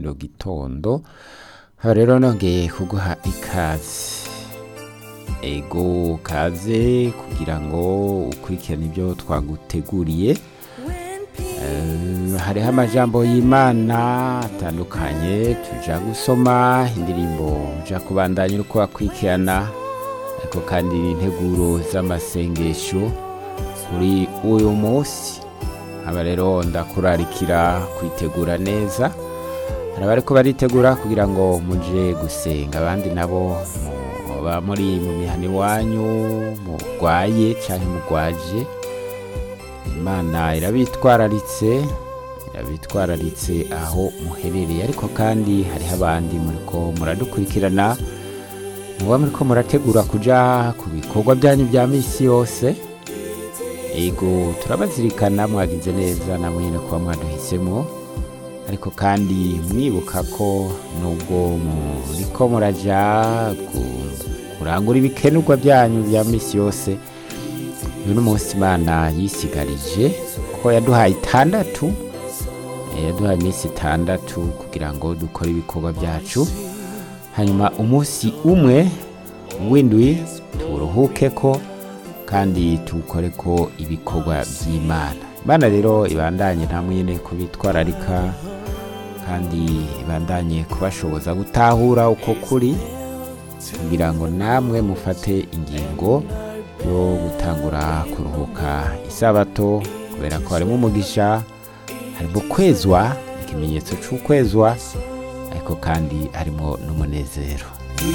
kino gitondo haba rero nongeye kuguha ikaze ego kaze kugira ngo ukurikirane ibyo twaguteguriye Eh, hariho amajambo y'imana atandukanye tuja gusoma indirimbo uja kubandanya uriko wakurikirana ariko kandi integuro z'amasengesho kuri uyu munsi aba rero ndakurarikira kwitegura neza hari abariko baritegura kugira ngo muje gusenga abandi nabo muba muri mu mihana iwanyu murwaye canke murwaje imana irabitwararitse irabitwararitse aho muherereye ariko kandi hariho abandi muriko muradukurikirana muba muriko murategura kuja ku bikorwa byanyu bya misi yose ego turabazirikana mwagize neza namwe nyine kuba mwaduhisemo ariko kandi mwibuka ko nubwo muriko muraja ku- kurangura ibikenurwa byanyu bya misi yose uyu ni umunsi imana yisigarije ko yaduhaye itandatu Eh, yaduhaye iminsi itandatu kugira ngo dukore ibikorwa byacu hanyuma umunsi umwe w'indwi turuhuke ko kandi tuwukore ko ibikorwa by'imana imana rero ibandanye namwe nyine kubitwararika kandi ibandanye kubashoboza gutahura uko kuri kugira ngo namwe mufate ingingo yo gutangura kuruhuka isabato kubera ko harimo umugisha harimo kwezwa ikimenyetso cy'ukwezwa ariko kandi harimo n'umunezero